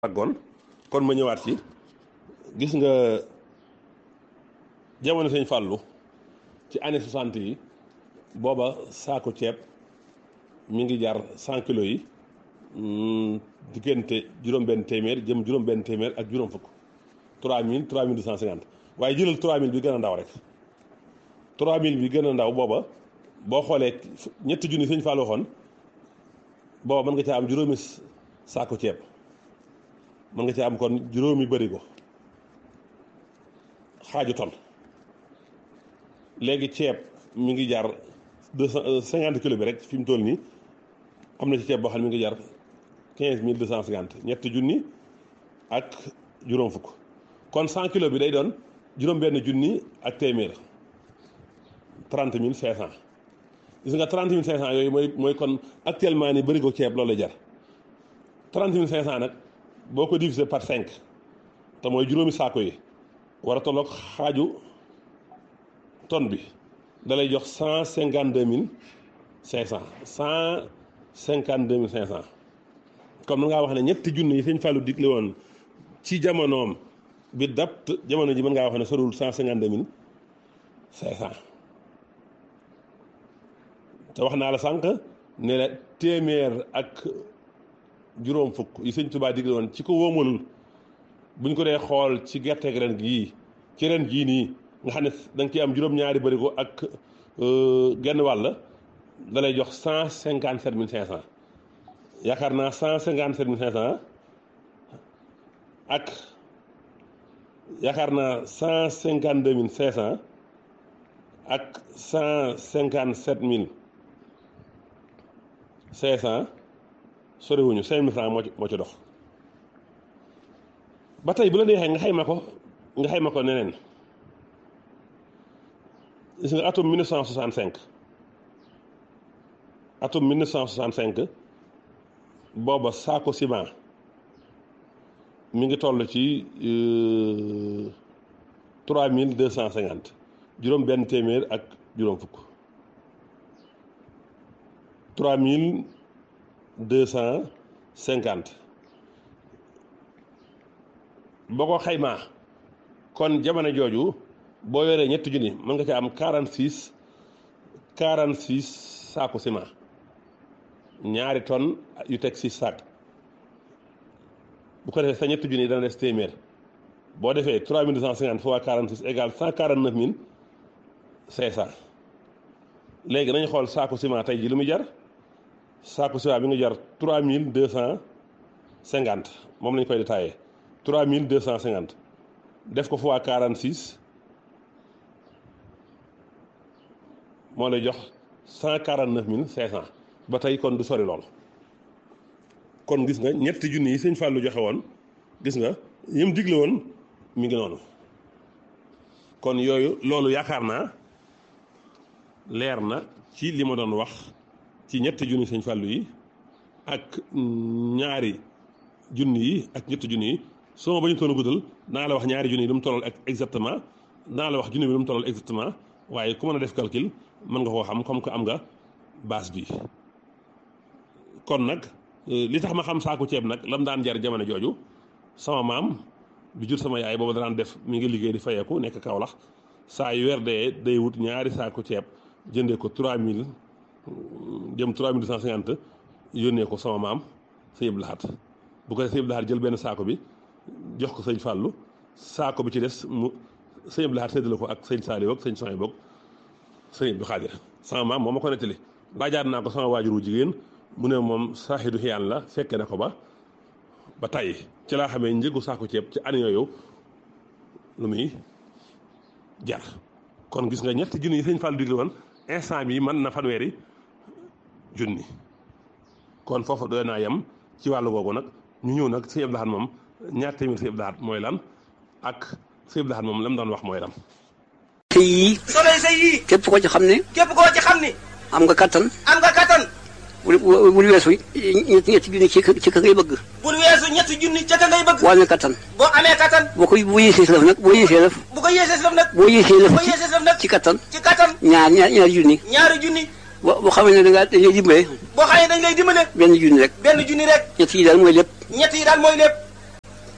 àggoon kon ma ñëwaat ci gis nga jamono sëñ Fàllu ci année soixante yi booba saako ceeb mi ngi jar cent kilos yi diggante juróom-benn téeméer jëm juróom-benn téeméer ak juróom fukk trois mille trois mille deux cent cinquante waaye jëlal trois mille bi gën a ndaw rek trois mille bi gën a ndaw booba boo xoolee ñetti junni sëñ Fàllu waxoon booba mën nga caa am juróomi saako ceeb mën nga ci am kon juróomi bërigo xaaju ton léegi ceeb mi ngi jar deux cent cinquante kilos bi rek fi mu toll nii am na ci ceeb boo xam ne mi ngi jar quinze mille deux cent cinquante ñetti junni ak juróom fukk kon cent kilos bi day doon juróom-benn junni ak téeméer trente mille cinq cent gis nga trente mille cinq cent yooyu mooy mooy kon actuellement ni bërigo ceeb loolu la jar trente mille cinq cent nag. boo ko divisé par cinq te mooy juróomi saako yi war a tolloog xaaju tonne bi da lay jox cent cinquante deux mille cinq cent cent cinquante deux mille cinq cent comme na ngaa wax ne ñetti junni yi sëñ Fallou digle woon ci jamonoom bi dapt jamono ji mën ngaa wax ne sorul cent cinquante deux mille cinq cent te wax naa la sànq ne la téeméer ak juróom fukk yi sëñ Tuubaa digle woon ci ko wóomalul buñ ko dee xool ci gerteeg ren gii ci ren jii nii nga xam ne da nga ciy am juróom-ñaari bërigo ak genn wàll da lay jox cent cinquante sept mille cinq cent yaakaar naa cent cinquante sept mille cinq cent ak yaakaar naa cent cinquante deux mille cinq cent ak cent cinquante sept mille cinq cent soriwuñu cinq mille francs moo ci moo ci dox ba tey bu la neexee nga xayma ko nga xayma ko neneen gis nga atum 1965 atum 1965 booba saako ciment mi ngi toll ci trois mille deux cent cinquante juróom benn téeméer ak juróom fukk trois mille deux cent cinquante boo ko xaymaa kon jamono jooju boo yoree ñetti junni mën nga ca am quarante six quarante six saaku ciment ñaari tonnes yu teg six saak bu ko defee sa ñetti junni dana des téeméer boo defee trois mille deux cent cinquante fois quarante six égale cent quarante neuf mille cinq cent léegi nañu xool saaku ciment tey ji lu muy jar saako ciment bi nga jar trois mille deux cent cinquante moom lañ koy détaillé trois mille deux cent cinquante def ko fois quarante six moo lay jox cent quarante neuf mille cinq cent ba tey kon du sori lool kon gis nga ñetti junni yi sëñ Fallou joxe woon gis nga yim digle woon mi ngi noonu kon yooyu loolu yaakaar naa leer na ci li ma doon wax ci ñetti junni sëñ Fallou yi ak ñaari junni yi ak ñetti junni yi soo ma bañu toon a guddal naa la wax ñaari junni yi lu mu tollal ak exactement naa la wax junni bi lu mu tollal exactement waaye ku mën a def calcul mën nga koo xam comme que am nga base bi kon nag li tax ma xam saaku ceeb nag lam daan jar jamono jooju sama maam bi jur sama yaay boobu daan def mi ngi liggéey di fayeeku nekk Kaolack saa yu weer dee day wut ñaari saaku ceeb jëndee ko 3000 jëm 3250 yónnee ko sama maam sëñ Abdou Lahad bu ko defee sëñ Abdou Lahad jël benn saako bi jox ko sëñ Fallou saako bi ci des mu sëñ Abdou Lahad séddale ko ak sëñ Saliou ak sëñ Sonia boog sëñ Abdou Khadir sama maam moo ma ko nettali laajaat naa ko sama waajur wu jigéen mu ne moom saaxidu xiyaan la fekke na ko ba ba tàyyi ci laa xamee njëgu saako ceeb ci année yooyu lu muy jar kon gis nga ñetti junni yi sëñ Fallou digle woon instant bi mën na fanweeri junni kon foofu doy naa yem ci wàllu googu nag ñu ñëw nag sëñ Abdou Lahad moom ñaar téeméer sëñ Abdou Lahad mooy lan ak sëñ Abdou Lahad moom la mu doon wax mooy lan te yii soxna sa yii képp koo ci xam ne képp koo ci xam ni am nga kattan am nga kattan bul bul weesu ñetti ñetti junni ci ci ka ngay bëgg bul weesu ñetti junni ca ka ngay bëgg boo amee kattan boo amee kattan boo ko boo yéesee si lëf nag boo yéesee lëf bu ko yéesee si lëf nag boo yéesee lëf boo yéesee si lëf nag ci kattan ci kattan ñaar ñaar ñaari junni ñaari junni boo boo xamee ne da ngaa dañuy dimbale boo xamee dañ lay dimbale benn junni rek benn junni rek ñett yi daal mooy lépp ñett yi daal mooy lépp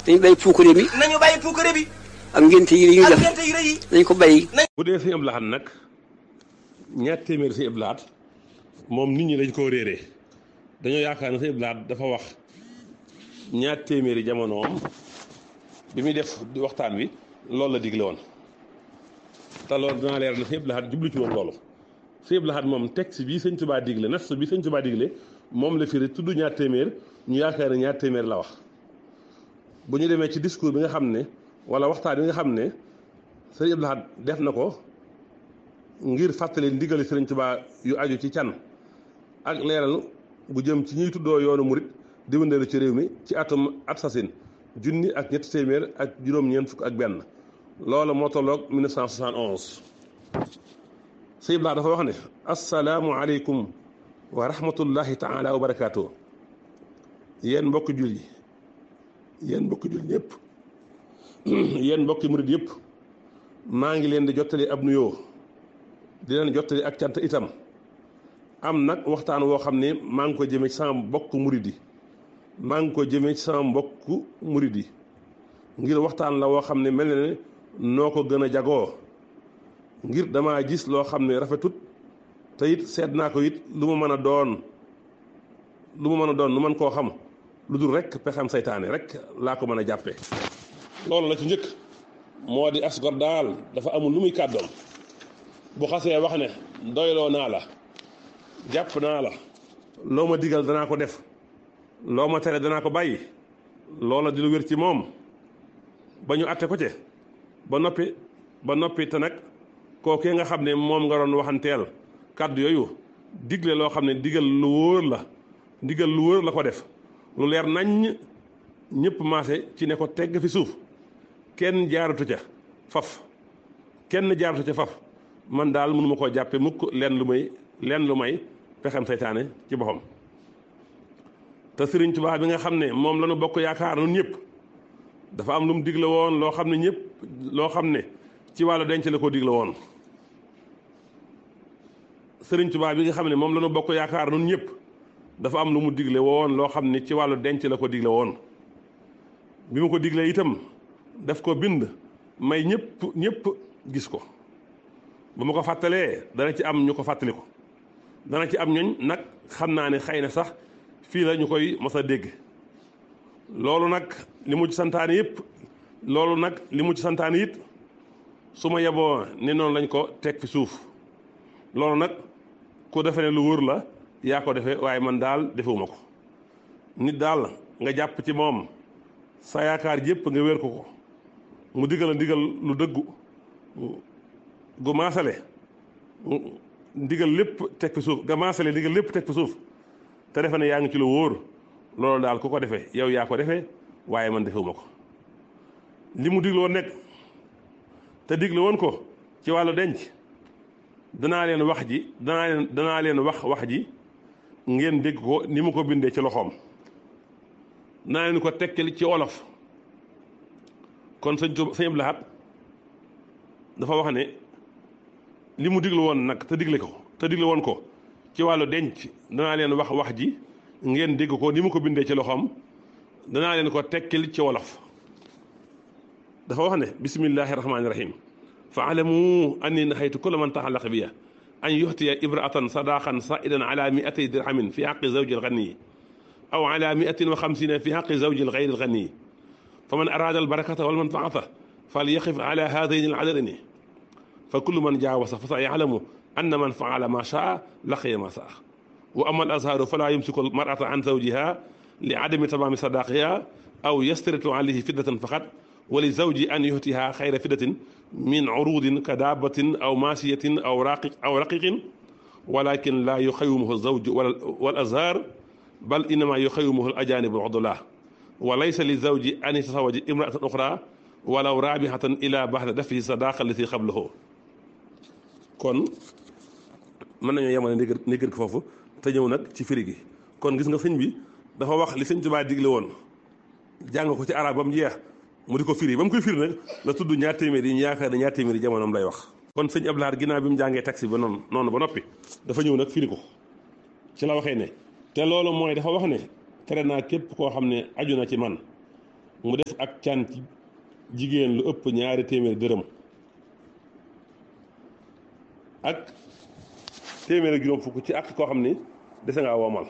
dañu bàyyi puukare mi nañu bàyyi puukare bi ak ngénte yi ñuy ak def ngente yu rëy yi dañ ko bàyyi bu dee sëñ Abdou Lahad nag ñaar téeméeri sëñ Abdou Lahad moom nit ñi dañ koo réeree dañoo yaakaar ne sëñ Abdou Lahad dafa wax ñaar téeméeri jamonoom bi muy def di waxtaan wi loolu la digle woon te loolu dinaa leer ne sëñ Abdou Lahad jublu ci woon loolu sëñ Abdou Lahad moom texte bii sëñ Tuubaa digle nas bi sëñ Tuubaa digle moom la firi tudd ñaar téeméer ñu yaakaar ne ñaar téeméer la wax bu ñu demee ci discours bi nga xam ne wala waxtaan bi nga xam ne sëñ Abdou Lahad def na ko ngir fàttali ndigali sëriñ Tuubaa yu aju ci can ak leeral bu jëm ci ñuy tuddoo yoonu murit di wëndeelu ci réew mi ci atum at sasin junni ak ñetti téeméer ak juróom-ñeent fukk ak benn loolu moo tolloog 1971 sëñ Abdou Lahad dafa wax ne asalaamu aleykum wa rahmatullahi taala wa barakaatu yéen mbokk jul yi yéen mbokk jul ñëpp yéen mbokki murit yëpp maa ngi leen di jottali ab nuyoo di leen jottali ak cant itam am nag waxtaan woo xam ne maa ngi ko jëmee ci sama mbokk murit yi maa ngi ko jëmee ci sama mbokk murit yi ngir waxtaan la woo xam ne mel na ne noo ko gën a jagoo ngir damaa gis loo xam ne rafetut te it seet naa ko it lu ma mën a doon lu ma mën a doon nu mën koo xam lu dul rek pexem saytaane rek laa ko mën a jàppee loolu la ci njëkk moo di asgor daal dafa amul lu muy kàddoom bu xasee wax ne doyloo naa la jàpp naa la loo ma digal danaa ko def loo ma tere danaa ko bàyyi loola di lu wér ci moom ba ñu atte ko ci ba noppi ba noppi te nag kookee nga xam ne moom nga doon waxanteel kàddu yooyu digle loo xam ne digal lu wóor la digal lu wóor la ko def lu leer naññ ñëpp maase ci ne ko tegg fi suuf kenn jaaratu ca faf kenn jaaratu ca faf man daal mënuma koo jàppe mukk leen lu may leen lu may pexem saytaane ci boppam te Sëriñ Tuubaa bi nga xam ne moom la ñu bokk yaakaar nun ñëpp dafa am lu mu digle woon loo xam ne ñëpp loo xam ne ci wàllu denc la ko digle woon Sëriñ Tuubaa bi nga xam ne moom la ñu bokk yaakaar nun ñëpp dafa am lu mu digle woon loo xam ne ci wàllu denc la ko digle woon bi mu ko diglee itam daf ko bind may ñëpp ñëpp gis ko bu ma ko fàttalee dana ci am ñu ko fàttali ko dana ci am ñoñ nag xam naa ne xëy na sax fii la ñu koy mos a dégg loolu nag li mu ci santaane yëpp loolu nag li mu ci santaane it su ma yeboo ne noonu lañ ko teg fi suuf loolu nag ku defe ne lu wóor la yaa ko defee waaye man daal defewuma ko nit daal nga jàpp ci moom sa yaakaar yëpp nga wér ko ko mu digal a ndigal lu dëggu gu maasale ndigal lépp teg fi suuf nga maasale ndigal lépp teg fi suuf te defe ne yaa ngi ci lu wóor loolu daal ku ko defee yow yaa ko defee waaye man defewuma ko li mu digle woon nekk te digle woon ko ci wàllu denc danaa leen wax ji danaa leen danaa leen wax wax ji ngeen dégg ko ni mu ko bindee ci loxoom danaa leen ko tekkil ci olof kon sëñ Tuuba sëñ Abdou Lahad dafa wax ne li mu digle woon nag te digle ko te digle woon ko ci wàllu denc danaa leen wax wax ji ngeen dégg ko ni mu ko bindee ci loxoom danaa leen ko tekkil ci wolof dafa wax ne bismillahi rahmaani rahim fa alamu anni nahaytu kulla man taxallaqa biya an yuxtiya ibraatan sadaqan saidan ala miatay dirhamin fi xaqi zawji alganiyi aw ala miatin wa xamsina fi xaqi zawji algayri alganiyi fa man araada albarakata walmanfaata fal yaqif ala haadayni aladadini fa kullu man jaawasa fa sa yalamu anna man faala ma shaa laqiya ma saa wa ama al azharu fala yumsiku al mar'ata an zawjiha li adami tamaami sadaqiha aw yastaritu alayhi fiddatan faqat wa li zawji an yuhtiha xayra fiddatin min urudin ka daabatin aw maasiyatin aw raqiq aw raqiqin walakin la yuxawimuhu zawju wal azhar bal innama yuxawimuhu al ajanib al udula wa laysa li zawji an yatasawaja imra'atan uxra walaw raabihatan ila baxda dafi sadaqa allati qablahu kon mën nañoo yemale ndigër ndigër ko foofu te ñëw nag ci firi gi kon gis nga sëñ bi dafa wax li sëñ Tuubaa digle woon jàng ko ci arab ba mu jeex mu di ko firi ba mu koy firi nag la tudd ñaar téeméer yi ñu yaakaar ne ñaar téeméer yi jamonoom lay wax kon sëñ Abdou Lahad ginnaaw bi mu jàngee taxi ba noonu noonu ba noppi dafa ñëw nag firi ko ci la waxee ne te loolu mooy dafa wax ne tere naa képp koo xam ne aju na ci man mu def ak can ci jigéen lu ëpp ñaari téeméer dërëm ak téeméer ak juróom fukk ci ak koo xam ni dese ngaa womal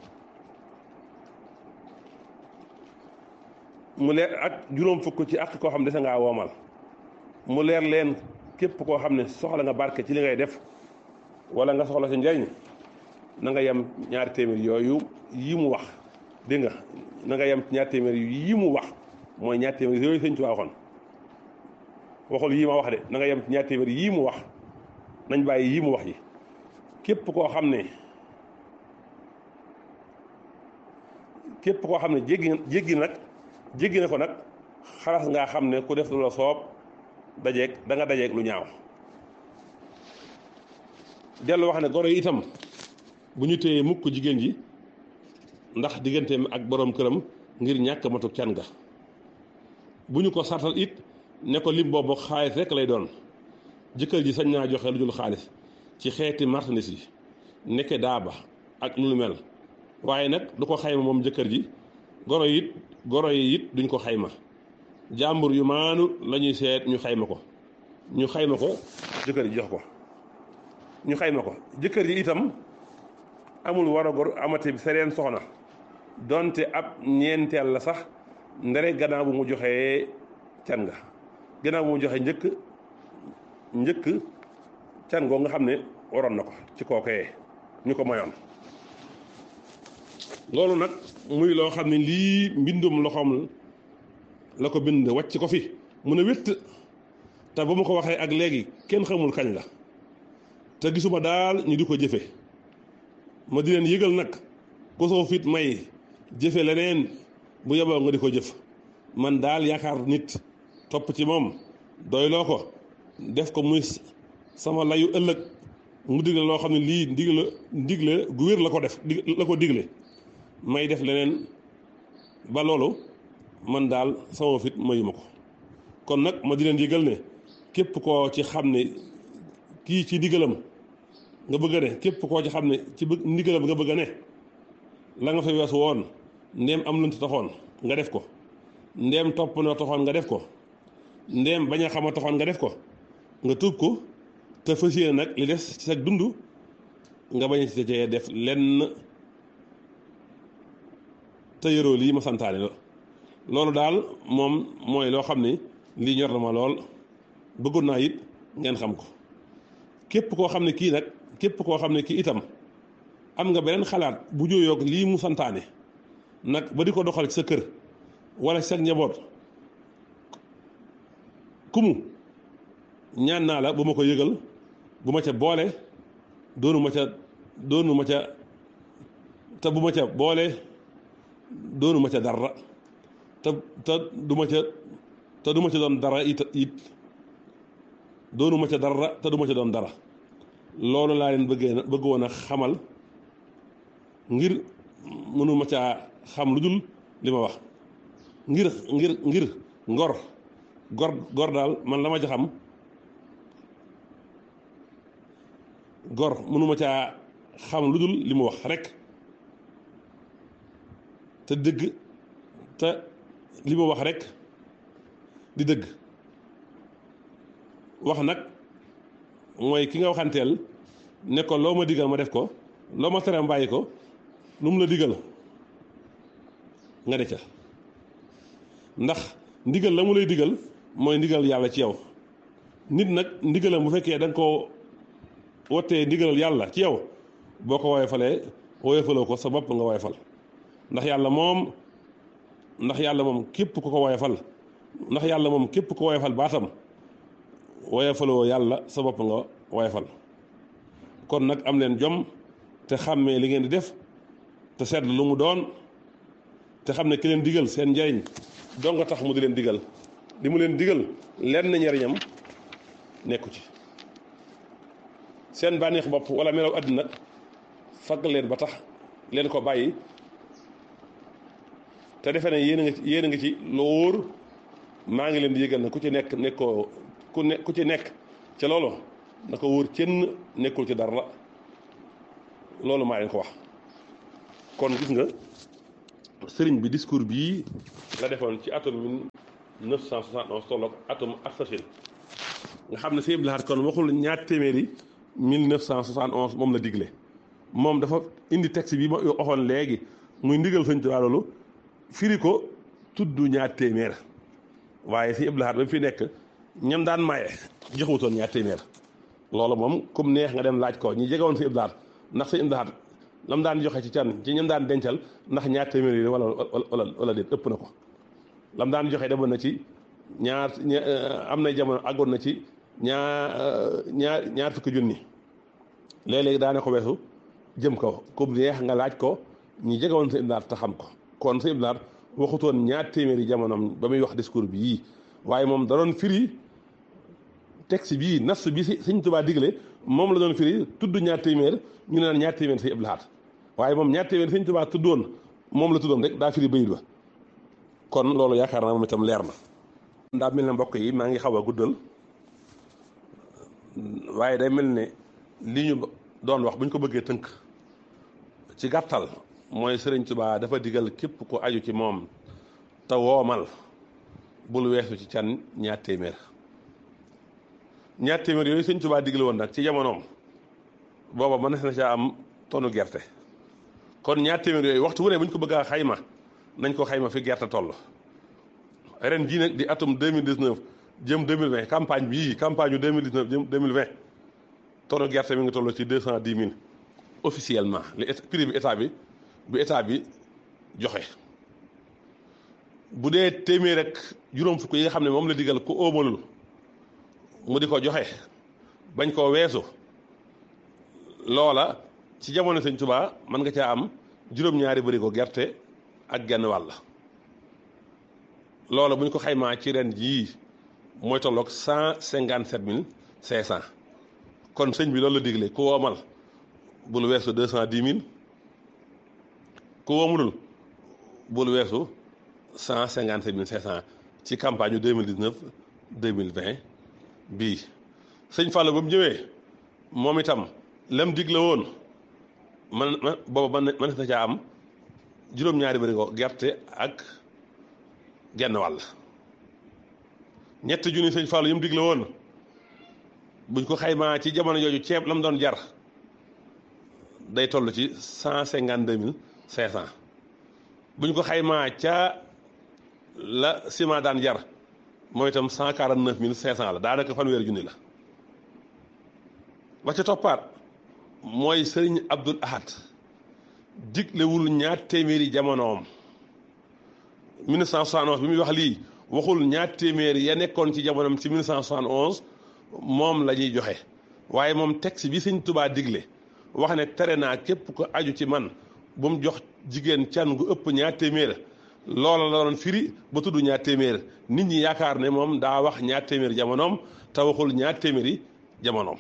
mu leer ak juróom fukk ci ak koo xam ne dese ngaa womal mu leer leen képp koo xam ne soxla nga barke ci li ngay def wala nga soxla si njariñ na nga yem ñaari téeméer yooyu yi mu wax dégg nga na nga yem ñaari téeméer yi mu wax mooy ñaari téeméer yooyu sëñ Tuubaa waxoon waxul yii ma wax de na nga yem ñaari téeméer yii mu wax nañ bàyyi yii mu wax yi képp koo xam ne képp koo xam ne jéggi jéggi nag jéggi na ko nag xalaas ngaa xam ne ku def lu la soob dajeeg da nga dajeeg lu ñaaw dellu wax ne goro yi itam bu ñu téyee mukk jigéen ji ndax digganteem ak boroom këram ngir ñàkk matu can ga bu ñu ko sartal it ne ko lim boobu xaalis rek lay doon jëkkër ji sañ naa joxe lu dul xaalis ci xeeti marchandise yi nekke daaba ak lu mel waaye nag du ko xayma moom jëkkër ji goro yi it goro yi it duñ ko xayma jàmbur yu maanu la ñuy seet ñu xayma ko ñu xayma ko jëkkër ji jox ko ñu xayma ko jëkkër ji itam amul war a gor amati sereen soxna donte ab ñeenteel la sax ndere gannaaw bu mu joxee can nga gannaaw bu mu joxee njëkk njëkk can goo nga xam ne waroon na ko ci kookee ñu ko mayoon loolu nag muy loo xam ne lii mbindum loxoom la ko bind wàcc ko fi mu ne wétt te ba mu ko waxee ak léegi kenn xamul kañ la te gisuma daal ñu di ko jëfe ma di leen yëgal nag ku soo fit may jëfe leneen bu yeboo nga di ko jëf man daal yaakaar nit topp ci moom doyloo ko def ko muy sama layu ëllëg mu digle loo xam ne lii ndigle ndigle gu wér la ko def la ko digle may def leneen ba loolu man daal sama fit mayuma ko kon nag ma di leen yëgal ne képp koo ci xam ne kii ci ndigalam nga bëgg a ne képp koo ci xam ne ci bëgg ndigalam nga bëgg a ne la nga fa weesu woon ndéem am luñ taxoon nga def ko ndéem topp na taxoon nga def ko ndéem bañ a xama taxoon nga def ko nga tuub ko te fas yéene nag li des ci sa dund nga bañ ci cee def lenn te yoroo lii ma santaane la loolu daal moom mooy loo xam ne lii ñor na ma lool bëggoon naa it ngeen xam ko képp koo xam ne kii nag képp koo xam ne kii itam am nga beneen xalaat bu jóoyoog lii mu santaane nag ba di ko doxal ci sa kër wala ci sa njaboot kumu ñaan naa la bu ma ko yëgal bu ma ca boole doonu ma ca doonu ma ca te bu ma ca boole doonu ma ca dara te te du ma ca te du ma ca doon dara it it doonu ma ca dara te du ma ca doon dara loolu laa leen bëggee na bëgg woon a xamal ngir mënu ma caa xam lu dul li ma wax ngir ngir ngir ngor gor gor daal man la ma ca xam gor mënu ma caa xam lu dul li mu wax rek te dëgg te li mu wax rek di dëgg wax nag mooy ki nga waxanteel ne ko loo ma digal ma def ko loo ma tere bàyyi ko lu mu la digal nga de ca ndax ndigal la mu lay digal mooy ndigal yàlla ci yow nit nag ndigalam bu fekkee da nga koo wottee ndigalal yàlla ci yow boo ko woyofalee woyofaloo ko sa bopp nga woyofal ndax yàlla moom ndax yàlla moom képp ku ko woyofal ndax yàlla moom képp ku woyofal baatam woyofaloo yàlla sa bopp nga woyofal kon nag am leen jom te xàmmee li ngeen di def te seet lu mu doon te xam ne ki leen digal seen njariñ doo nga tax mu di leen digal li mu leen digal lenn njariñam nekku ci seen bànneex bopp wala melaw àddina fagg leen ba tax leen ko bàyyi te defe ne yéen a nga ci yéen a nga ci lu wóor maa ngi leen di yëgal na ku ci nekk nekkoo ku ne ku ci nekk ca loolu na ko wóor kenn nekkul ci dara loolu maa leen ko wax kon gis nga sëriñ bi discours bii la defoon ci atum 1971 tolloog atum Arsachine nga xam ne Sëñ Abdou Lahad kon waxul ñaar téeméeri 1971 moom la digle moom dafa indi texte bi ma waxoon léegi muy ndigal Sëñ Tuubaa loolu firi ko tudd ñaar téeméer waaye Sëñ Abdou Lahad ba fi nekk ñam daan maye joxutoon ñaar téeméer loolu moom comme neex nga dem laaj ko ñi jegewoon Sëñ Abdou Lahad ndax Sëñ Abdou Lahad lam daan joxe ci can ci ñam daan dencal ndax ñaar téeméer yi wala wala wala déet ëpp na ko lam daan joxe demoon na ci ñaar am na jamono àggoon na ci ñaar ñaar ñaar fukki junni léeg-léegi daane ko weesu jëm kaw comme neex nga laaj ko ñi jegewoon Sëñ Abdou Lahad te xam ko kon Sëñ Abdou Lahad waxutoon ñaar téeméeri jamonoom ba muy wax discours bi yii waaye moom da doon firi texte bii nas bi si Sëñ Tuubaa digle moom la doon firi tudd ñaar téeméer ñu ne naan ñaar téeméer Sëñ Abdou Lahad waaye moom ñaar téeméer Sëñ Tuubaa tuddoon moom la tuddoon rek daa firi bayit ba kon loolu yaakaar naa moom itam leer na. daa mel ne mbokk yi maa ngi xaw a guddal waaye day mel ne li ñu doon wax bu ñu ko bëggee tënk ci gàttal mooy Sëriñ Tuubaa dafa digal képp ku aju ci moom te woomal bul weesu ci can ñaar téeméer. ñaar téeméer yooyu sëñ Tuubaa digle woon nag ci jamonoom booba mën na caa am tonu gerte kon ñaar téeméer yooyu waxtu wu ne bu ñu ko bëgg a xayma nañ ko xayma fi gerte toll ren jii nag di atum 2019 jëm 2020 campagne bii campagne yu 2019 jëm 2020 tonu gerte mi ngi toll ci 210 000 officiellement li prix bi état bi bu état bi joxe bu dee téeméer rek juróom fukk yi nga xam ne moom la digal ku óomalul mu di ko joxe bañ koo weesu loola ci jamono sëñ Tuubaa mën nga caa am juróom-ñaari bëri ko gerte ak genn wàll loola bu ñu ko xaymaa ci ren jii mooy tolloog cent cinquante sept mille cinq cent kon sëñ bi loolu la digle ku woomal bul weesu deux cent dix mille ku woomulul bul weesu cent cinquante sept mille cinq cent ci campagne yu deux mille dix neuf deux mille vingt bii sëñ Fallou ba mu ñëwee moom itam lam digle woon man man booba man man na caa am juróom-ñaari bërigo gerte ak genn wàll ñett junni sëñ Fallou yi mu digle woon buñ ko xaymaa ci jamono jooju ceeb la mu doon jar day toll ci cent cinquante deux mille cinq cent buñ ko xaymaa ca la ciment daan jar mooy itam cent quarante neuf mille cinq cent la daanaka fanweeri junni la ba ca toppaat mooy sëriñ Abdul Ahad diglewul ñaar téeméeri jamonoom 1971 bi muy wax lii waxul ñaar téeméeri ya nekkoon ci jamonoom ci 1971 moom la ñuy joxe waaye moom texte bi sëñ Tubaa digle wax ne tere naa képp ko aju ci man bu mu jox jigéen can gu ëpp ñaar téeméer loola la doon firi ba tudd ñaar téeméer nit ñi yaakaar ne moom daa wax ñaar téeméer jamonoom te waxul ñaar téeméeri jamonoom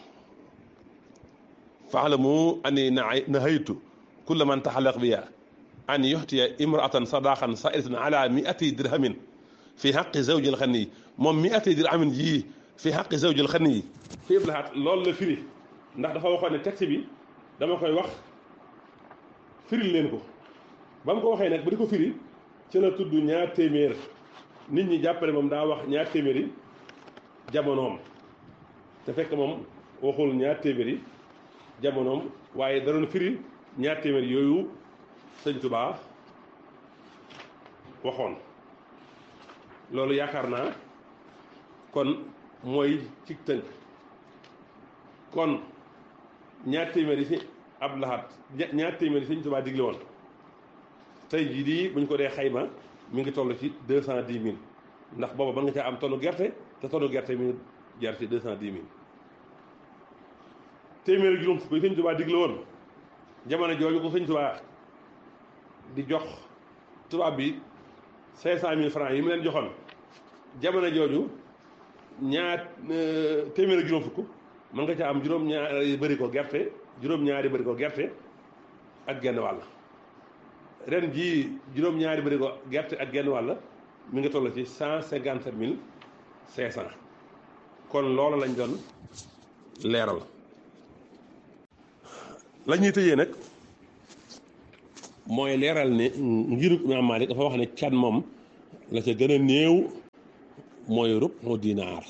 faalamu ani nahaytu kulla man taxalaq biya an yuxtiya imraatan sadaqan saidatan ala miati dirhamin fi xaqi zawjil xani moom miati dirhamin yii fi xaqi zawjil xani yi fi iblahat loolu la firi ndax dafa waxoon ne texte bi dama koy wax firil leen ko ba mu ko waxee nag ba di ko firi ci la tudd ñaar téeméer nit ñi jàppale moom daa wax ñaar téeméeri jamonoom te fekk moom waxul ñaar téeméeri jamonoom waaye da doon firi ñaar téeméer yooyu sëñ Tubaa waxoon loolu yaakaar naa kon mooy ci tënk kon ñaar téeméer yi si Abdou Lahad ñaar téeméer yi sëñ Tubaa digle woon tey jii di buñ ko dee xayma mi ngi toll ci deux cent dix mille ndax booba mën nga caa am tonu gerte te tonu gerte mi ngi jar ci deux cent dix mille téeméeri juróom fukk yi sëñ Tubaa digle woon jamono jooju ko sëñ Tubaa di jox tubaab bi cinq cent mille francs yi mu leen joxoon jamono jooju ñaar téeméeri juróom fukk mën nga caa am juróom-ñaari bëri ko gerte juróom-ñaari bëri ko gerte ak genn wàll ren jii juróom-ñaari bëri ko gerte ak genn wàll mi ngi toll ci cent cinquante sept mille cinq cent kon loolu lañ doon leeral la ñuy tëjee nag mooy leeral ne ngiru Imaam Maalik dafa wax ne can moom la ca gën a néew mooy rubhu dinaar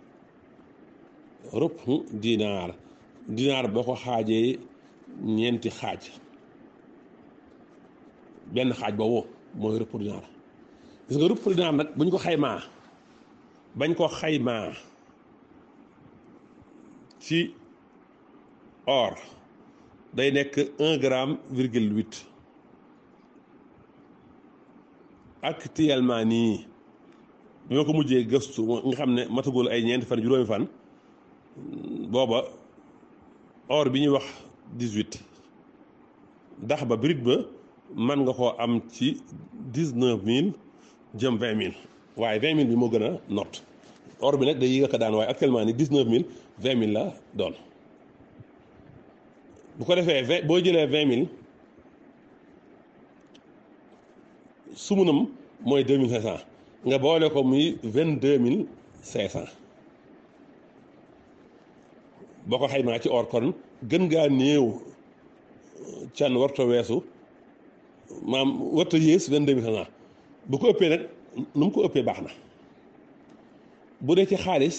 rubhu dinaar dinaar boo ko xaajee ñeenti xaaj benn xaaj boobu mooy rubhu dinaar gis nga rubhu dinaar nag buñ ko xaymaa bañ ko xaymaa ci or day nekk un gramme virgule huit actuellement nii bi ma ko mujjee gëstu nga xam ne matagul ay ñeenti fan juróomi fan booba or bi ñuy wax dix-huit ndax ba brut ba man nga koo am ci dix-neuf mille jëm vingt mille waaye vingt mille bi moo gën a not or bi nag day yéeg a ko daan waaye actuellement ni dix-neuf mille vingt mille la doon bu ko defee vingt boo jëlee vingt mille sumunam mooy deux mille cinq cent nga boole ko muy vingt deux mille cinq cent boo ko xaymaa ci or kon gën ngaa néew can warta weesu maam warta yées vingt deux mille cinq cent bu ko ëppee nag nu mu ko ëppee baax na bu dee ci xaalis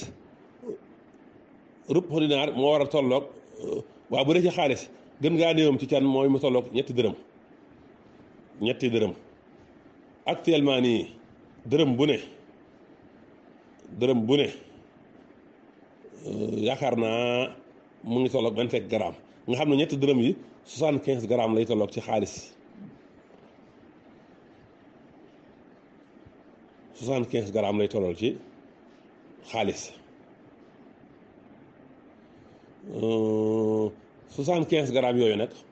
rup dinaar moo war a tolloog waaw bu dee ci xaalis gën ngaa néewam ci can mooy mu tolloog ñetti dërëm ñetti dërëm actuellement nii dërëm bu ne dërëm bu ne yaakaar naa mu ngi tolloog vingt cinq grammes nga xam ne ñetti dërëm yi soixante quinze grammes lay tolloog ci xaalis soixante quinze grammes lay tollool ci xaalis soixante quinze grammes yooyu nag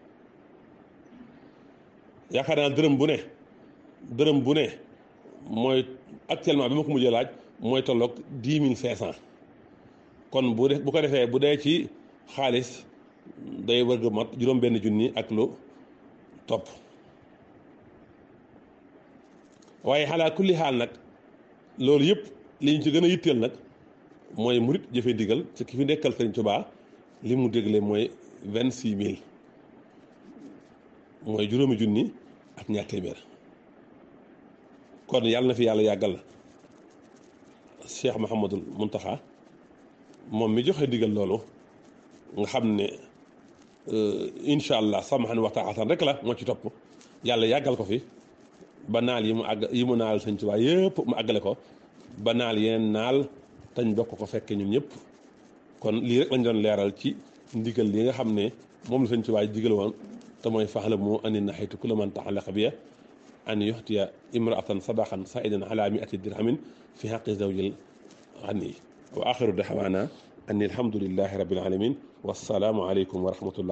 yaakaar naa dërëm bu ne dërëm bu ne mooy actuellement bi ma ko mujjee laaj mooy tolloog dix mille cinq cent kon bu def bu ko defee bu dee ci xaalis day wërg mat juróom benn junni ak lu topp waaye xalaa kulli xaal nag loolu yëpp li ñu ci gën a yitteel nag mooy murit jëfe ndigal ci ki fi nekkal Sëriñ Tuubaa li mu dégle mooy vingt six mille mooy juróomi junni ak ñaar téeméer kon yàlla na fi yàlla yàggal Cheikh Mouhamadul Muntaxa moom mi joxe ndigal loolu nga xam ne incha allah samahan wa taatan rek la moo ci topp yàlla yàggal ko fi ba naal yi mu àgg yi mu naal Sëriñ Tuubaa yëpp mu àggale ko ba naal yeneen naal tañ bokk ko fekke ñun ñëpp kon lii rek lañ doon leeral ci ndigal li nga xam ne moom la Sëriñ Tuubaa digal woon te mooy faxlamu anni nahaytu kulla man ta'allaqa biya an yuxtiya imraatan sadaqan saidan ala miati dirhamin fi xaqi zawjil xani wa axiru daxwaana anni alhamdulillahi rabbil alamin wassalaamu aleykum wa rahmatullah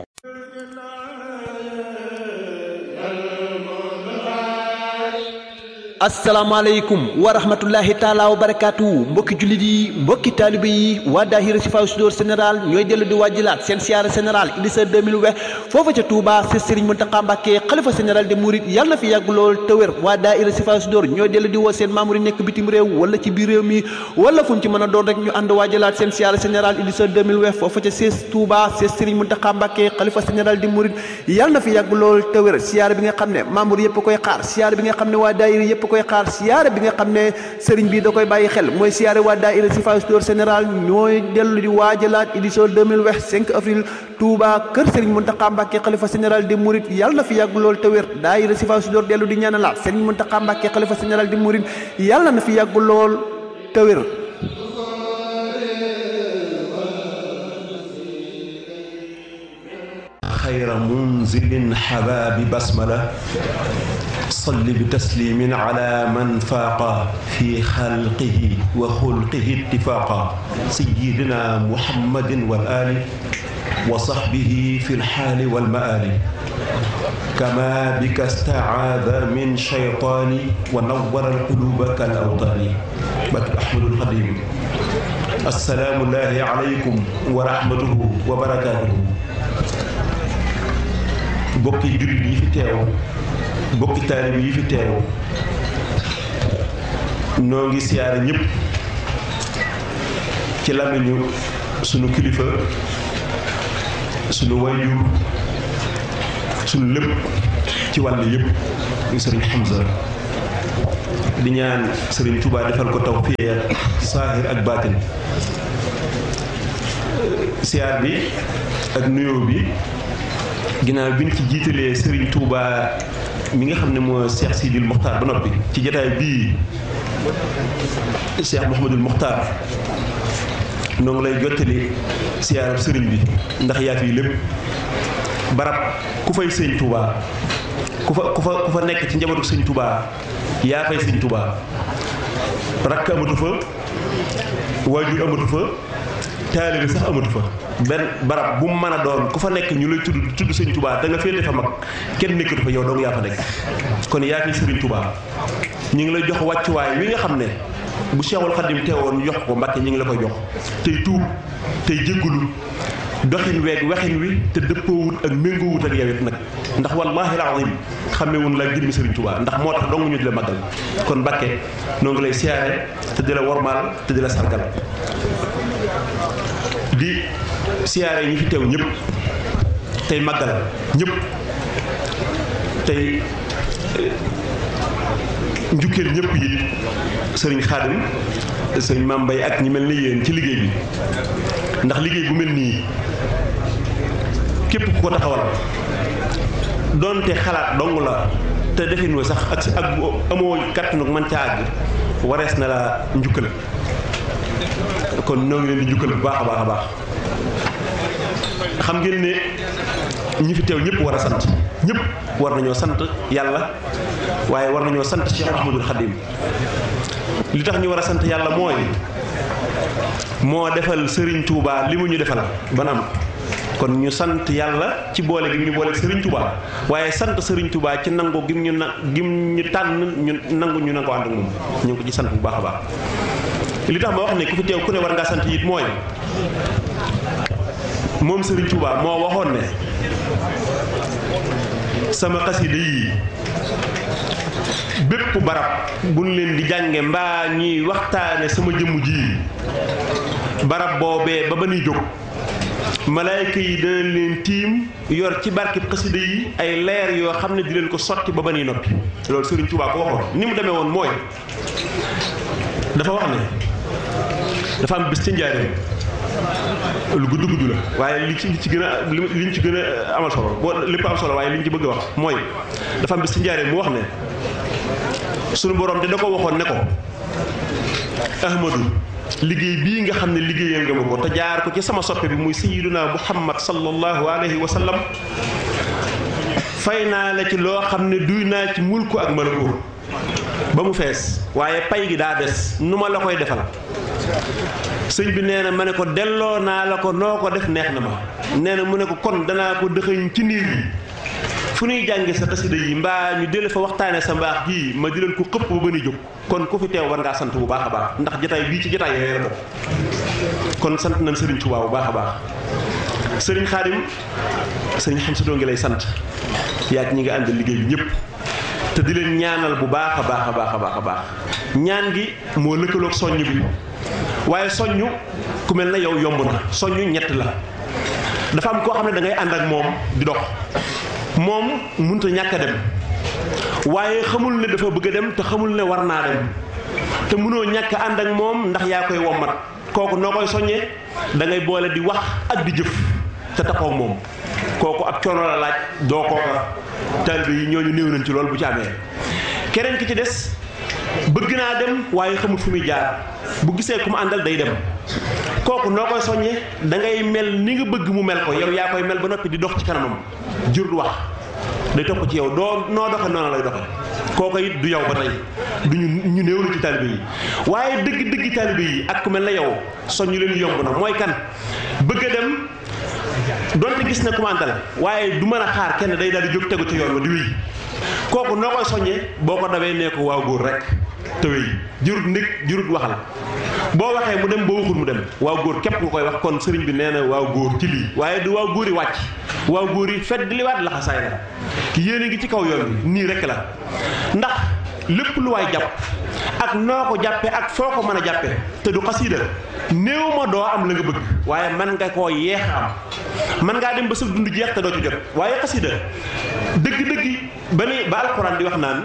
asalaamaaleykum wa rahmatullahi taala wa barakaatu mbokki jullit yi mbokki taalibe yi waa daahira Sifaa Sudoor général ñooy dellu di wàjjilaat seen siyaara général Idrissa 2020 foofa ca Touba si Serigne Mountakha Mbacké xalifa général de Mouride yàlla na fi yàgg lool te wér waa daahira Sifaa Sudoor ñooy dellu di woo seen membre yi nekk bitim réew wala ci biir réew mi wala fu mu ci mën a doon rek ñu ànd wàjjilaat seen siyaara général Idrissa 2020 foofa ca siis Touba si Serigne Mountakha Mbacké xalifa général de Mouride yàlla na fi yàgg lool te wér siyaara bi nga xam ne membre yëpp koy xaar siyaara bi nga xam ne waa daahira yëpp koy xaar siyaare bi nga xam ne sëriñ bi da koy bàyyi xel mooy siyaare waa daayira Sifaa Sudoor général ñooy dellu di waajalaat édition 2020 5 avril Touba kër sëriñ Mountakha Mbacké xalifa général di Mouride yàlla na fi yàgg lool te wér daayira Sifaa Sudoor dellu di ñaanalaat sëriñ Mountakha Mbacké xalifa général di Mouride yàlla na fi yàgg lool te wér خير منزل حباب بسملة صل بتسليم على من فاق في خلقه وخلقه اتفاقا سيدنا محمد والآل وصحبه في الحال والمآل كما بك استعاذ من شيطان ونور القلوب كالأوطان بك أحمد القديم السلام الله عليكم ورحمته وبركاته bokki jullit yi fi teew bokki taalib yi fi teew noo ngi siyaare ñëpp ci làmmiñu sunu kilifa sunu wayjur sunu lépp ci wàll yëpp muy sëriñ Hamza di ñaan sëriñ Touba defal ko tawfiq saahir ak baatin siyaar bi ak nuyoo bi ginnaaw bi ñu ci jiitalee sëriñ Touba mi nga xam ne moo Cheikh Sidil Mokhtar ba noppi ci jataay bii Cheikh Mouhamadul Mokhtar noo ngi lay jottali siyaarab sëriñ bi ndax yaa fii lépp barab ku fay sëñ Touba ku fa ku fa ku fa nekk ci njabootu sëñ Touba yaa fay sëñ Touba rakk amatu fa waajur amatu fa taalibe sax amatu fa benn barab bu mu mën a doon ku fa nekk ñu lay tudd tudd sëñ Touba da nga féete fa mag kenn nekkatu fa yow dong yaa fa nekk kon yaa fi sëriñ Touba ñu ngi lay jox wàccuwaay wi nga xam ne bu Cheikhul Khadim teewoon jox ko Mbàkke ñu ngi la koy jox tey tuub tey jéggulu doxin weeg waxin wi te dëppoowut ak méngoowut ak yow it nag ndax wallaahi alazim xamewun la jëmmi sëriñ Touba ndax moo tax dong ñu di la màggal kon Mbàkke noo ngi lay siyaare te di la wormaal te di la sargal di siyaare ñi fi teew ñëpp tey màggal ñëpp tey njukkeel ñëpp yi sëriñ Xaadim sëriñ Maam Mbay ak ñi mel ni yéen ci liggéey bi ndax liggéey bu mel nii képp ku ko taxawal doonte xalaat dong la te defin wa sax ak ak amoo kàttanu man ca àgg warees na la njukkal kon noo ngi leen di njukkal bu baax a baax a baax xam ngeen ne ñi fi teew ñëpp war a sant ñëpp war nañoo sant yàlla waaye war nañoo sant Cheikh Ahmadul Khadim li tax ñu war a sant yàlla mooy moo defal Serigne Touba li mu ñu defal ba am kon ñu sant yàlla ci boole gi ñu boole Serigne Touba waaye sant Serigne Touba ci nangu gim ñu na gim ñu tànn ñu nangu ñu nangoo ànd ak moom ñu ngi ko ci sant bu baax a baax. li tax ma wax ne ku fi teew ku ne war ngaa sant it mooy moom Serigne Touba moo waxoon ne sama xasida yi bépp barab buñ leen di jànge mbaa ñuy waxtaane sama jëmm ji barab boobee ba ba nuy jóg malaayka yi dana leen tiim yor ci barkib xasida yi ay leer yoo xam ne di leen ko sotti ba ba nuy noppi loolu Serigne Touba ko waxoon ni mu demee woon mooy dafa wax ne dafa am bis ci njaareem lu gudd gudd la waaye li ci li ci gën a li ñu ci gën a amal solo boo lépp am solo waaye li ñu ci bëgg a wax mooy dafa am bis ci njaareem mu wax ne sunu borom te da ko waxoon ne ko Ahmadu liggéey bii nga xam ne liggéeyal nga ma ko te jaar ko ci sama soppe bi muy sayyiduna Muhammad sallallahu alayhi wa sallam fay naa la ci loo xam ne duy naa ci mulku ak malaku ba mu fees waaye pay gi daa des nu ma la koy defal sëñ bi nee na ma ne ko delloo naa la ko noo ko def neex na ma nee na mu ne ko kon danaa ko dëxëñ ci niir yi fu ñuy jànge sa xasida yi mbaa ñu dele fa waxtaane sa mbaax gii ma di leen ko xëpp ba ba ni jóg kon ku fi teew war ngaa sant bu baax a baax ndax jataay bii ci jataay yooyu la bokk kon sant nañ sëriñ Tuubaa bu baax a baax sëriñ Xaadim sëriñ xam si doo ngi lay sant yaa ñi nga ànd liggéey bi ñëpp te di leen ñaanal bu baax a baax a baax a baax a baax ñaan gi moo lëkkaloog soññ bi waaye soññ ku mel na yow yomb na soññ ñett la dafa am koo xam ne da ngay ànd ak moom di dox moom mënut a ñàkk a dem waaye xamul ne dafa bëgg a dem te xamul ne war naa dem te mënoo ñàkk a ànd ak moom ndax yaa koy wommat kooku noo koy soññee da ngay boole di wax ak di jëf te taxaw moom kooku ab coono la laaj doo kooka taalibe yi ñooñu néew nañ ci loolu bu ci amee keneen ki ci des bëgg naa dem waaye xamul fu muy jaar bu gisee ku mu àndal day dem kooku noo koy soññee da ngay mel ni nga bëgg mu mel ko yow yaa koy mel ba noppi di dox ci kanamam jur wax day topp ci yow doo noo doxe noonu lay doxe kooku it du yow ba tey du ñu ñu néew na ci taalibe yi waaye dëgg dëgg taalibe yi ak ku mel na yow soññu leen yomb na mooy kan bëgg a dem donte gis na ku mu àndal waaye du mën a xaar kenn day daal di jóg tegu ci yoon wa di wéy kooku noo koy soññee boo ko dawee nee ko waaw góor rek te wéy jurut ndig jurut waxal boo waxee mu dem boo waxul mu dem waaw góor képp nga koy wax kon sëriñ bi nee na waaw góor ci lii waaye du waaw góor yi wàcc waaw góor yi fedd liwaat laxasaay la yéen a ngi ci kaw yoon bi nii rek la ndax lépp lu waay jàpp ak noo ko jàppe ak foo ko mën a jàppe te du xasida néew ma doo am la nga bëgg waaye man nga koo yeex am man ngaa dem ba sa dund jeex te doo ci jot waaye xasida dëgg-dëgg ba ni ba alquran di wax naan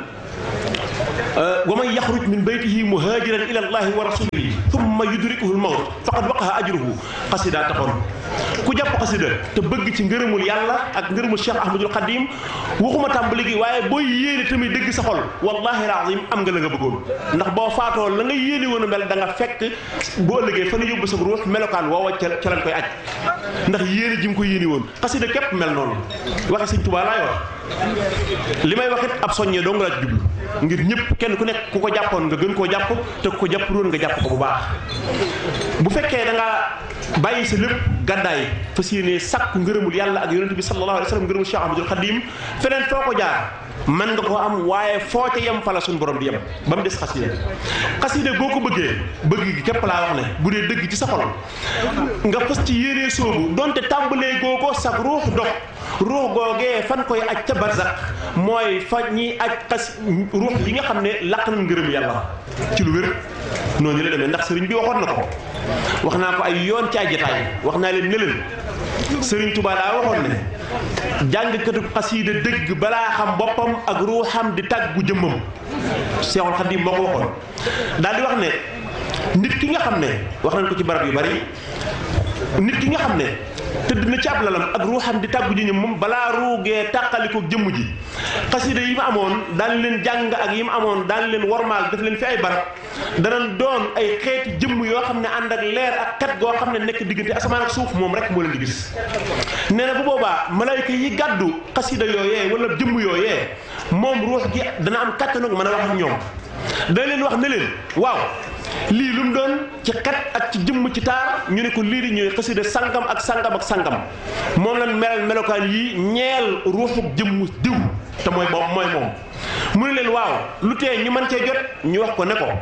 wa man yaxruj min baytihi muhajiran ila allahi wa rasulihi thumma yudrikuhu lmawt faqad waqaha ajruhu xasida taxoon ku jàpp xasida te bëgg ci ngërëmul yàlla ak ngërëmul cheikh ahmadul xadim waxuma tàmbali gi waaye booy yéene tamit dëgg sa xol wallahi alazim am nga la nga bëggoon ndax boo faatoo la nga yéene woon a mel da nga fekk bu ëllëgee fa na yóbbu sa ruux melokaan woowa ca ca lañ koy aj ndax yéene ji nga ko yéene woon xasida képp mel noonu waxe sëñ Tuubaa laay wax li may wax it ab soññee dong laa ci jublu ngir ñëpp kenn ku nekk ku ko jàppoon nga gën koo jàpp te ku ko jàpp roon nga jàpp ko bu baax bu fekkee da nga bàyyi sa lépp gàddaay fas yéene sàkku ngërëmul yàlla ak yonente bi sallallahu alayhi wa sallam ngërëmul Cheikh Ahmadul Xadim feneen foo ko jaar man nga ko am waaye foo ca yem fa la suñu borom di yem ba mu des xasida xasida boo ko bëggee bëgg gi képp laa wax ne bu dee dëgg ci sa xol nga fas ci yéenee soobu donte tàmbalee goo ko sag ruux dox ruux googee fan koy aj ca barzak mooy fa ñiy aj xas ruux yi nga xam ne laq nañ ngërëm yàlla ci lu wér noonu la demee ndax sëriñ bi waxoon na ko wax naa ko ay yoon ci ay jotaay wax naa leen ne leen sëriñ Tuubaa daa waxoon ne jàngkatu xasiida dëgg balaa xam boppam ak ruuxam di tàggu jëmmam Seexul Xadiim moo ko waxoon daal di wax ne nit ki nga xam ne wax nañ ko ci barab yu bari nit ki nga xam ne tëdd na ci ab lalam ak ruuxam di tàggu ji moom balaa ruugee tàqaliko jëmm ji xasida yi mu amoon daan leen jàng ak yi mu amoon daan leen wormaal def leen fi ay barab danañ doon ay xeeti jëmm yoo xam ne ànd ak leer ak kat goo xam ne nekk diggante asamaan ak suuf moom rek moo leen di gis nee na bu boobaa malayka yi gàddu xasida yooyee wala jëmm yooyee moom ruux gi dana am kàttanu mën a wax ak ñoom dana leen wax ne leen waaw lii lu mu doon ci xet ak ci jëmm ci taar ñu ne ko lii di ñooy xasida sangam ak sangam ak sangam moom lañ melal melokaan yi ñeel ruuxu jëmm diw te mooy boobu mooy moom mu ne leen waaw lu tee ñu mën cee jot ñu wax ko ne ko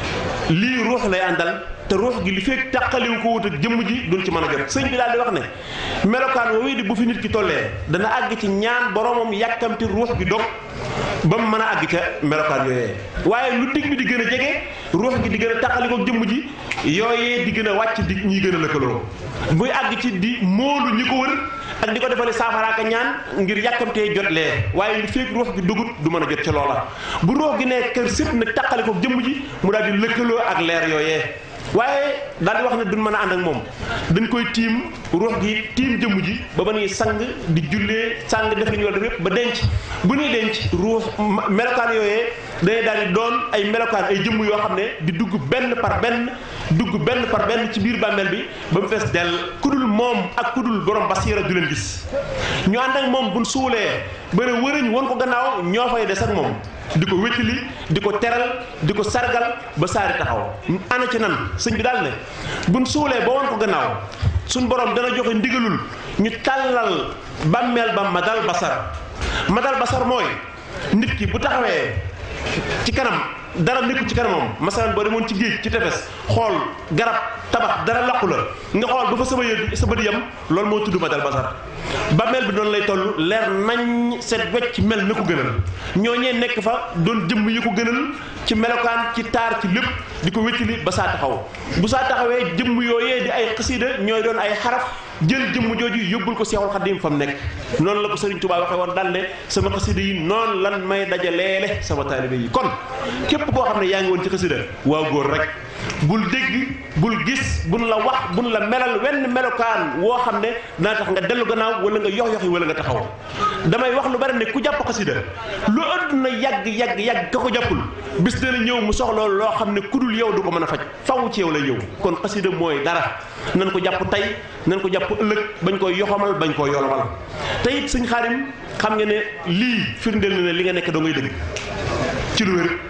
lii ruux lay àndal te ruux gi li fekk tàqaliwu ko wut ak jëmm ji duñ ci mën a jot sëñ bi daal di wax ne melokaan woowu di bu fi nit ki tollee dana àgg ci ñaan boromam yàkkamti ruux gi dog ba mu mën a àgg ca melokaan yooyee waaye lu dig bi di gën a jege ruux gi di gën a tàqali ko jëmm ji yooyee di gën a wàcc di ñuy gën a lëkkaloo muy àgg ci di moolu ñi ko wër ak di ko defale saafaraaka ñaan ngir yàkkamtee jot lee waaye li fekk ruux gi dugut du mën a jot ca loola bu ruux gi ne kër sëpp nag tàqali ko jëmm ji mu daal di lëkkaloo ak leer yooyee waaye daal di wax ne duñ mën a ànd ak moom dañ koy tiim ruux gi tiim jëmm ji ba ba nuy sang di jullee sang def li ñu war def yépp ba denc bu ñuy denc ruux melokaan yooyee dañuy daal di doon ay melokaan ay jëmm yoo xam ne di dugg benn par benn dugg benn par benn ci biir bàmmeel bi ba mu fees dell kudul moom ak kudul borom basiira du leen gis ñu ànd ak moom buñ suulee bëri wëriñ won ko gannaaw ñoo fay des ak moom di ko wéttali di ko teral di ko sargal ba saari taxaw ana ci nan sëñ bi daal ne buñ suulee ba won ko gannaaw suñ borom dana joxe ndigalul ñu tàllal bàmmeel ba madal basar madal basar mooy nit ki bu taxawee ci kanam dara nekkul ci kanamam masalan boo demoon ci géej ci tefes xool garab tabax dara laqu la nga xool ba fa sama yë sa bët yam loolu moo tudd madal basar bàmmeel bi noonu lay toll leer nañ set wecc mel na ko gënal ñooñee nekk fa doon jëmm yi ko gënal ci melokaan ci taar ci lépp di ko wéttali ba saa taxaw bu saa taxawee jëmm yooyee di ay xasida ñooy doon ay xaraf jël jëmm jooju yóbbul ko Seexul Xadim fa mu nekk noonu la ko Sëriñ Tuubaa waxee woon daal ne sama xasida yi noonu lan may dajaleele sama taalibe yi kon képp koo xam ne yaa ngi woon ci xasida waaw góor rek bul dégg bul gis bun la wax bun la melal wenn melokaan woo xam ne dana tax nga dellu gannaaw wala nga yox yoxi wala nga taxaw damay wax lu bari ne ku jàpp xasida lu àdduna yàgg yàgg yàgg ka ko jàppul bis dana ñëw mu soxla loo xam ne ku dul yow du ko mën a faj faw ci yow lay ñëw kon xasida mooy dara nan ko jàpp tey nan ko jàpp ëllëg bañ koy yoxamal bañ koy yolomal te it sëñ Xaadim xam nga ne lii firndeel na ne li nga nekk doo ngay dëgg ci lu wér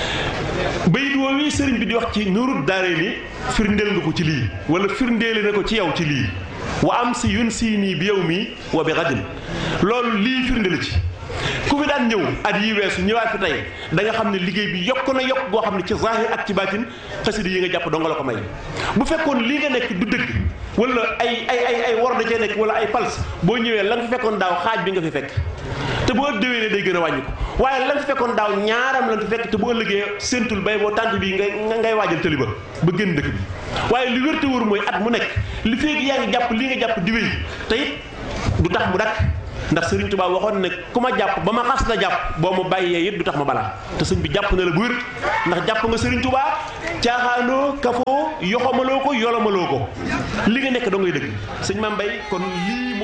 bayit woowu sëriñ bi di wax ci nurut daare ni firndeel nga ko ci lii wala firndeele na ko ci yow ci lii wa am si yun sii nii bi yow mii wa bi xadin loolu lii firnde la ci ku fi daan ñëw at yi weesu ñëwaat fi tey da nga xam ne liggéey bi yokk na yokk goo xam ne ci zahir ak ci baatin xasida yi nga jàpp dong la ko may bu fekkoon lii nga nekk du dëgg wala ay ay ay ay war da cee nekk wala ay fals boo ñëwee la nga fi fekkoon daaw xaaj bi nga fi fekk te boo déwénee day gën a wàññi ko waaye lan fi fekkoon daaw ñaaram lan fi fekk te bu ëllëgee séntul bay boo tànt bi ngay ngay waajal tëli ba ba génn dëkk bi waaye li wér te wóor mooy at mu nekk li feeg yaa ngi jàpp li nga jàpp di wéy te it du tax mu dakk ndax Serigne Touba waxoon ne ku ma jàpp ba ma xas la jàpp boo ma bàyyee it du tax ma balaa te sëñ bi jàpp na la bu wér ndax jàpp nga Serigne Touba caaxaanoo kafoo yoxamaloo ko yolomaloo ko li nga nekk doo ngay dëgg sëñ Mame Mbaye kon lii